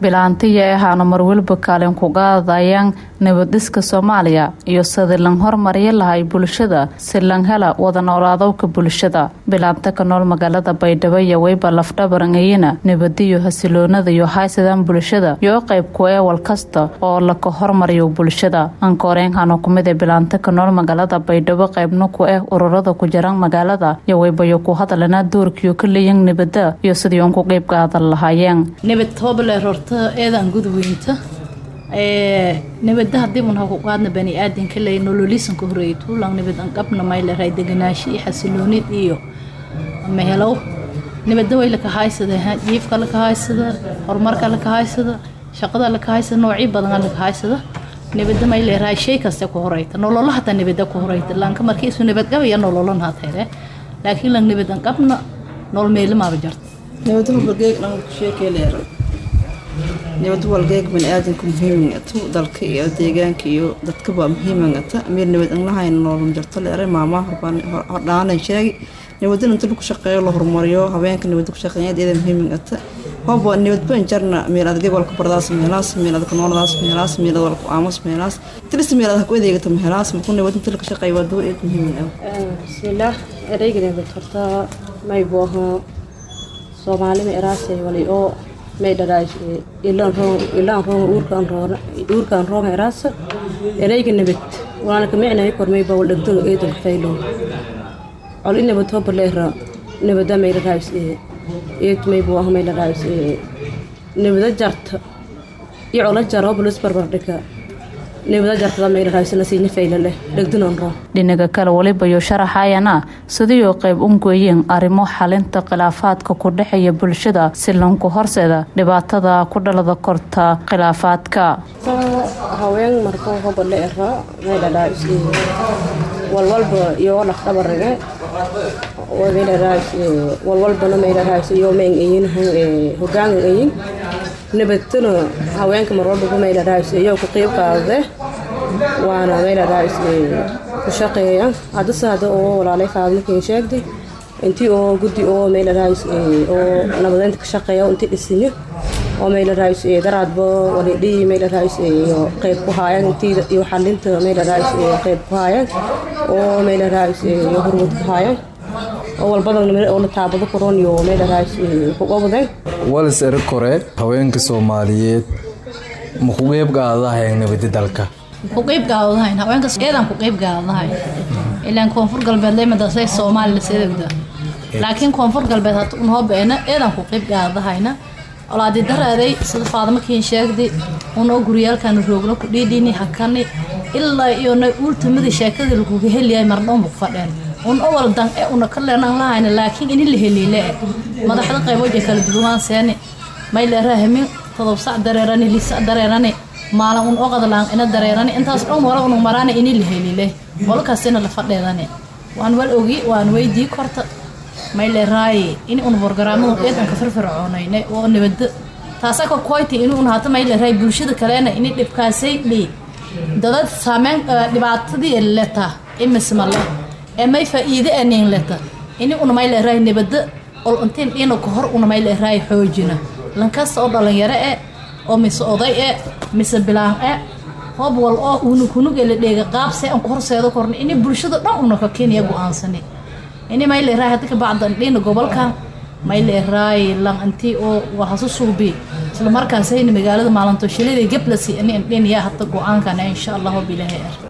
bilaantiya ahaana marweliba kaalin ku qaadayaan nabadhiska soomaaliya iyo sidii lan hormariya lahay bulshada si lan hela wada noolaadowka bulshada bilaanta ka nool magaalada baydhabo iyo weyba lafdhabarangayana nabadiyo hasiloonada iyo haysadaan bulshada iyo qayb ku eewal kasta oo laka hormariyo bulshada ankooreenkana kumida bilaanta ka nool magaalada baydhabo qaybna ku ah ururada ku jiraan magaalada iyo weybayo ku hadalana doorkiyo ka leeyan nabada iyo sidii uun ku qeyb qaadan lahaayeen nabad toobaleer horta eedaan gudweynta nabada hadii un haku qaadna bani aadanka ley nololisanka horeeyay tuulan nabad an qabna mayleray deganaashi iyo xasiloonid iyo mehelow nabada way laka haysada jiifka laka haysada horumarka laka haysada shaqada laka haysada noocyo badan laka haysada nabada mayleray shay kasta ku horeyta nololo hataa nabada ku horeyta laanka markii isu nabad qabaya nololan hateere laakiin lan nabad an qabna nolol meelimaaba jarta nabad walgeeg dhan sheekeleer nabad walgeeg baniaadanka muhiimingata dalka iyo deegaanka iyo dadkaba muhiimingata meer nabad an lahayn nolol jarto leere maamaa hordhaanan sheegi nabadin inta lagu shaqeeyo la horumariyo habeenka nabad ku shaqeeya iyada muhiimingata hobo nabad ban jarna meel adagay walka bardaas meelaas meel adag nooladaas meelaas meel adag walka aamus meelaas tiris meel adag ku adeegata meelaas markuu nabad inta laga shaqeeyo waa door eed muhiim ah bismillaah ereyga nabad horta may booho soomaalima eraasay wali oo may dharaas ilaan roon ilaan roon uurkaan roon uurkaan roon eraasa ereyga nabad waana ka micnay kormay baa dhagdo eedan faylo ol in nabad hoba leera nabada may dharaas eed may buu may dharaas nabada jarta iyo ola jaro bulus barbar dhika dhinaga kale welibayo sharaxayana sidiioo qayb ungoyeen arrimo xalinta khilaafaadka ku dhexeeya bulshada si lanku horseeda dhibaatada ku dhalada korta khilaafaadka haween markuu hoba la era maydhadhaa walwalba iyo dhaqdhabarage walwalbana maydhadhaa iyo meen eyin hogaan eyin nabadtana haweenka marwalbaba maydhadhaas iyo ku qeyb qaadade waana maydhadhaas ku shaqeeya haddase hadda oo walaalay faadmakin sheegday intii oo guddi oo maydhadhaas oo nabadeynta ka shaqeeya intii dhisinyo oo maydhadhaas daraadba walidhii maydhadhaas iyo qeyb ku haayaan intii iyo xalinta maydhadhaas qeyb ku haayaan oo maydhadhaas iyo hormud ku haayaan oo walbadan oo la taabado koron iyo maydhadhaas ku qabadeen walis eri kore haweenka soomaaliyeed ma ku qeyb qaadadahayan nabadi dalka ku qeyb qaadadahayn haweenkas eedan ku qeyb qaadadahay ilaan koonfur galbeed lemadasay soomaali laseedegda laakiin koonfur galbeed hata un hobeena eedan ku qeyb qaadadahayna olaadi daraaday sida faadamakiin sheegday unoo guryaalkan roogno ku dhiidhiini hakani ilaa iyo na uultamada sheekadii laguga heliyahay mardhoonba ku fadheen un owal dan e una ka leenan lahayna laakiin ini la heliile madaxda qayboja kala duwan seeni may leerahamin todob sac dareerani lisac dareerani maalin un oqadlaan ina dareerani intaas dhan wala unu maraana ini la heliile walkaasina la fadheedani waan wal ogi waan weydii korta may leeraaye ini un borgaraamadu eedanka firfircoonayne oo nabada taasa ka koyti ini un hata may leeraay bulshada kalena ini dhibkaasay dhii dadad saameyn dhibaatadii leta imisma leh ee may faa-iide anin leta ini una may leeraay nabada ol intiin dhina ka hor una may leeraay xoojina lankasta oo dhalinyaro e oo mise oday e mise bilaan e hoob wal oo una kunugela dheega qaabse aan ku horseedo korna ini bulshada dhan una ka kenya go-aansani ini may leeraay hadda ka bacdan dhina gobolkan may leeraay lan intii oo wahasu suubi isla markaas hayna magaalada maalinto shilida gablasi ini indhin yaa hadda go-aankana insha allahu bilaahi